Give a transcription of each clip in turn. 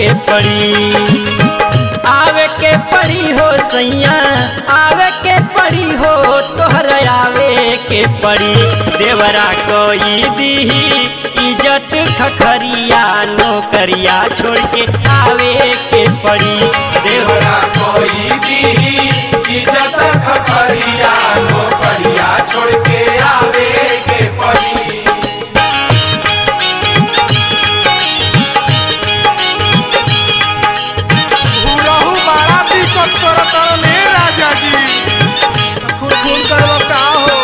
के पड़ी आवे के पड़ी हो सैया आवे के पड़ी हो तोहर आवे के पड़ी देवरा कोई दीही इज्जत खखरिया नौकरिया छोड़ के आवे के पड़ी देवरा देवरा कोई दी इज्जत खखरिया नौकरिया छोड़ के आवे के पड़ी रहू बड़ा दिक्कत करत रे राजा जी खून खून करब का हो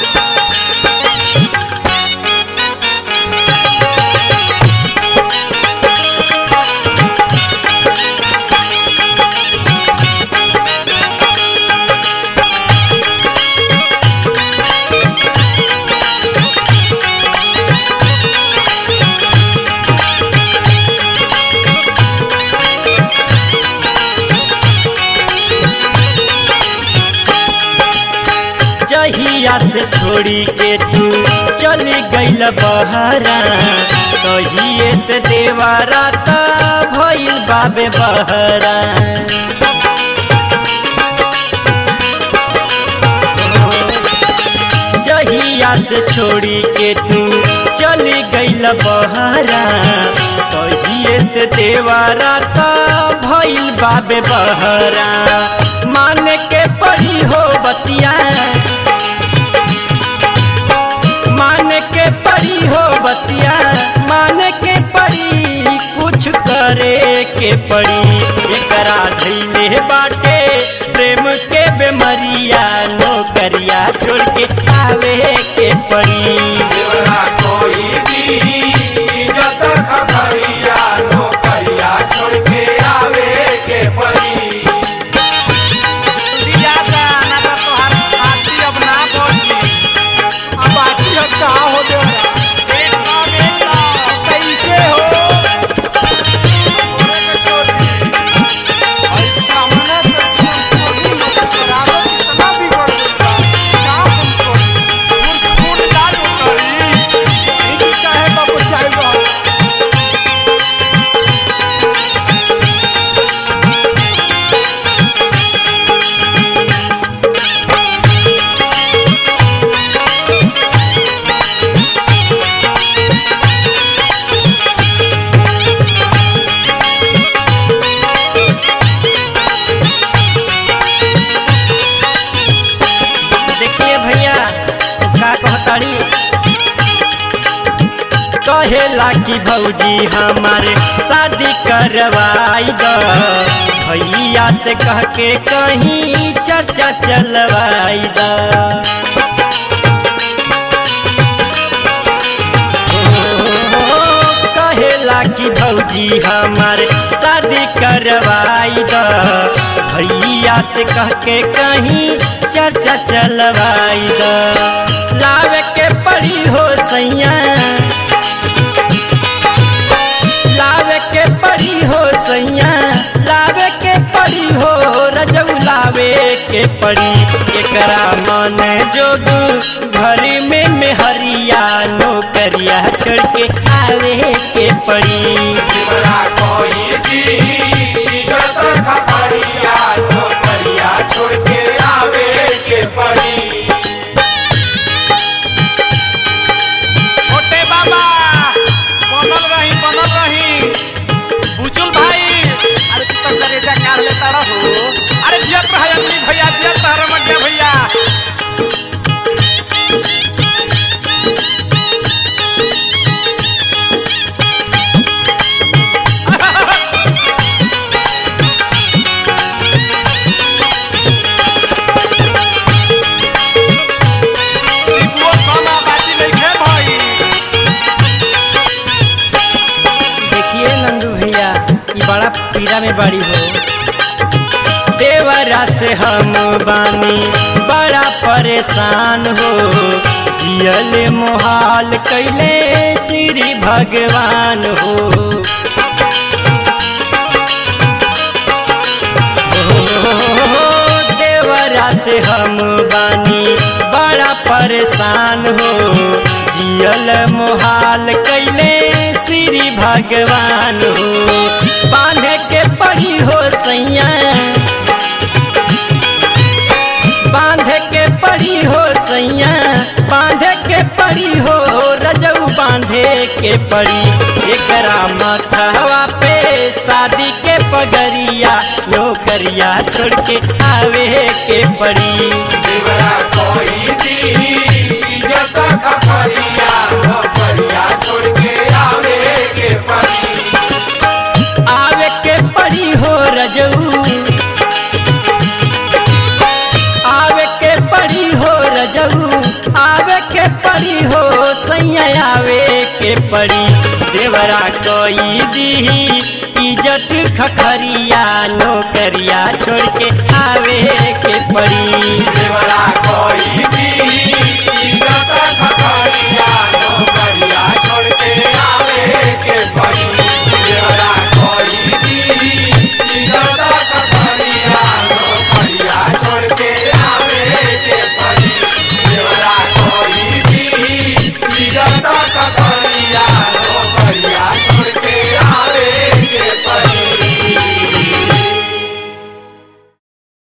जहिया से छोड़ी के तू चली गईल बहरा तहिए से देवारा त भइल बाबे बहरा जहिया से छोड़ी के तू चली गईल बहरा तहिए से देवारा त भइल बाबे बहरा मान के पड़ी हो बतिया मान के पड़ी हो बतिया मान के पड़ी कुछ करे के पड़ी एकरा धैले बाटे प्रेम के बेमरिया नौकरिया छोड़ के आवे के पड़ी देवरा कोई दी इज्जत खखरिया नौकरिया छोड़ के आवे के पड़ी दियादा ना तो तोहार आरती अब ना बची अब आरती अब का हो देवरा एकदम एकदम कैसे हो ओरे के चोरी और सामने से चोरी मत करावो कितना बिगड़ देगा का हम करी खून खून डाल करी ई चाहे बाबू चाहे बाबू देखिए भैया का कहताड़ी कहेला कि भौजी हमारे शादी करवाई द भैया से कह के कहीं चर्चा चलवाई द कहेला कि भौजी हमारे शादी करवाई द भैया से कह के कहीं चर्चा चलवाई द लावे के पड़ी हो सैया लावे के पड़ी हो सैया लावे के पड़ी हो रजऊ लावे के पड़ी एकरा मन जोग घर में मेहरिया नौकरिया छोड़ के आवे के पड़ी देवरा कोई दी इज्जत खखरिया नौकरिया छोड़ के आवे के पड़ी छोटे बाबा बनल रही बनल रही बुजुल भाई अरे तू तो करेजा काढ़ लेता रहो अरे जियत रह अम्मी भैया जियत रह रमटिया भैया सिपुओ सोना बाजी नइखे भई देखिए नंदू भैया ये बड़ा पीड़ा में बड़ी हो देवरा से हम बानी बड़ा परेशान हो जियल मोहाल कैले श्री भगवान हो देवरा से हम बानी बड़ा परेशान हो जियल मोहाल कैले श्री भगवान हो बांध बांधे के पड़ी एकरा मथवा पे शादी के पगरिया नौकरिया छोड़ के आवे के पड़ी देवरा कोई दी इज्जत खपरिया खपरिया छोड़ के आवे के पड़ी आवे के पड़ी हो रजऊ आवे के पड़ी हो रजऊ आवे के पड़ी हो सैया आवे के पड़ी देवरा कोई दी इज्जत खखरिया नौकरिया छोड़ के आवे के पड़ी देवरा कोई दी